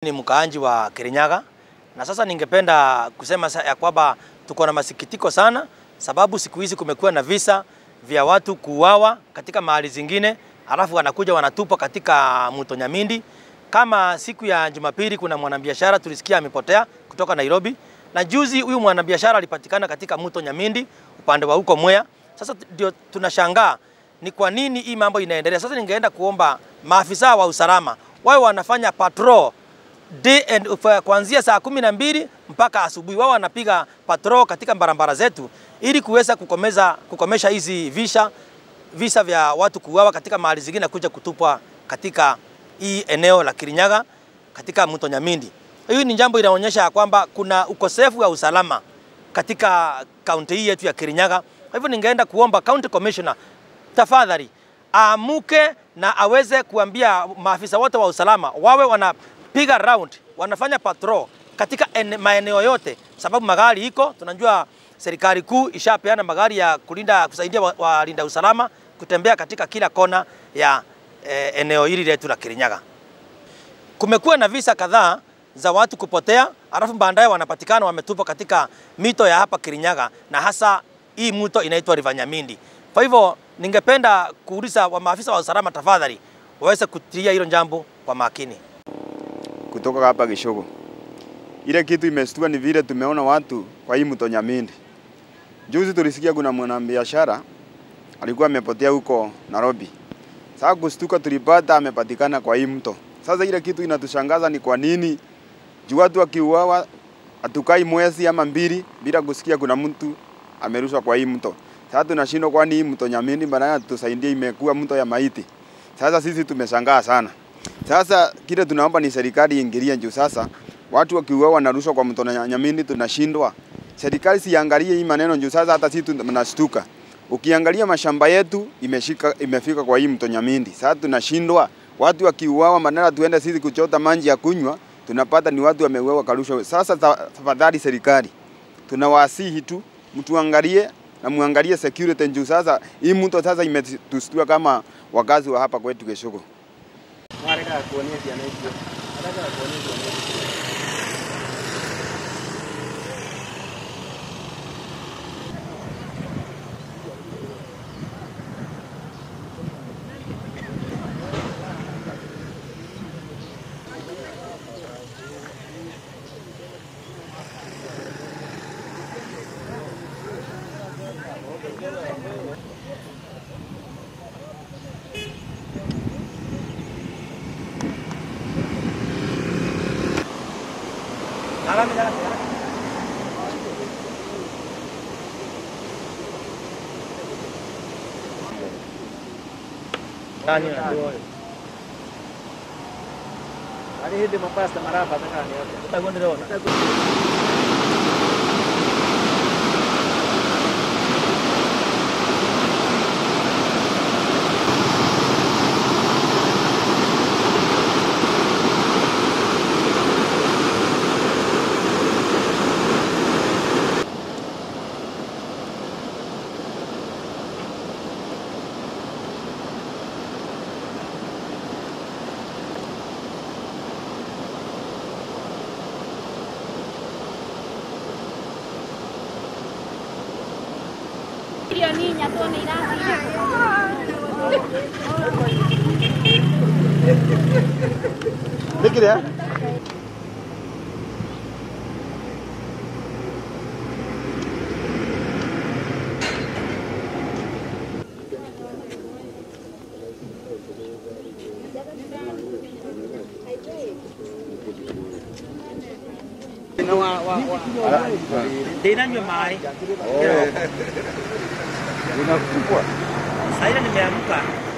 Ni mkaanji wa Kirinyaga na sasa ningependa kusema ya kwamba tuko na masikitiko sana, sababu siku hizi kumekuwa na visa vya watu kuuawa katika mahali zingine, halafu wanakuja wanatupa katika mto Nyamindi. Kama siku ya Jumapili, kuna mwanabiashara tulisikia amepotea kutoka Nairobi, na juzi huyu mwanabiashara alipatikana katika mto Nyamindi upande wa huko Mwea. Sasa ndio tunashangaa ni kwa nini hii mambo inaendelea. Sasa ningeenda kuomba maafisa wa usalama wao wanafanya patrol day and kuanzia saa kumi na mbili mpaka asubuhi, wao wanapiga patrol katika barabara zetu ili kuweza kukomeza kukomesha hizi visa visa vya watu kuuawa katika mahali zingine kuja kutupwa katika hii eneo la Kirinyaga katika mto Nyamindi. Hii ni jambo inaonyesha kwamba kuna ukosefu wa usalama katika kaunti hii yetu ya Kirinyaga. Kwa hivyo ningeenda kuomba county commissioner tafadhali amuke na aweze kuambia maafisa wote wa usalama wawe wanapiga round, wanafanya patrol katika ene, maeneo yote, sababu magari iko, tunajua serikali kuu ishapeana magari ya kulinda kusaidia walinda wa usalama kutembea katika kila kona ya e, eneo hili letu la Kirinyaga. Kumekuwa na visa kadhaa za watu kupotea, alafu baadaye wanapatikana wametupwa katika mito ya hapa Kirinyaga, na hasa hii mto inaitwa River Nyamindi. Kwa hivyo ningependa kuuliza wa maafisa wa usalama tafadhali waweze kutilia hilo jambo kwa makini. Kutoka hapa Gishogo, ile kitu imestua ni vile tumeona watu kwa hii mto Nyamindi. Juzi tulisikia kuna mwanabiashara alikuwa amepotea huko Nairobi. Sasa kustuka tulipata amepatikana kwa hii mto. Sasa ile kitu inatushangaza ni kwa nini juu watu wakiuawa hatukai mwezi ama mbili bila kusikia kuna mtu amerushwa kwa hii mto. Sasa tunashindwa kwani hii mto Nyamindi badala tusaidie imekuwa mto ya maiti. Sasa sisi tumeshangaa sana. Sasa kile tunaomba ni serikali iingilie juu sasa watu wakiuawa wanarushwa kwa mto Nyamindi tunashindwa. Serikali siangalie hii maneno juu sasa hata sisi tunashtuka. Ukiangalia mashamba yetu imeshika imefika kwa hii mto Nyamindi. Sasa tunashindwa watu wakiuawa badala tuende sisi kuchota maji ya kunywa tunapata ni watu wameuawa karushwa. Sasa tafadhali serikali tunawasihi tu mtuangalie na muangalie security juu sasa hii mto sasa imetustua kama wakazi wa hapa kwetu Geshogo. Ani hindi mapasta marapa na kani yote. Irio niña tuone irathiĩ Nikire Ndinanywa maji. Unakupwa. Sasa nimeamka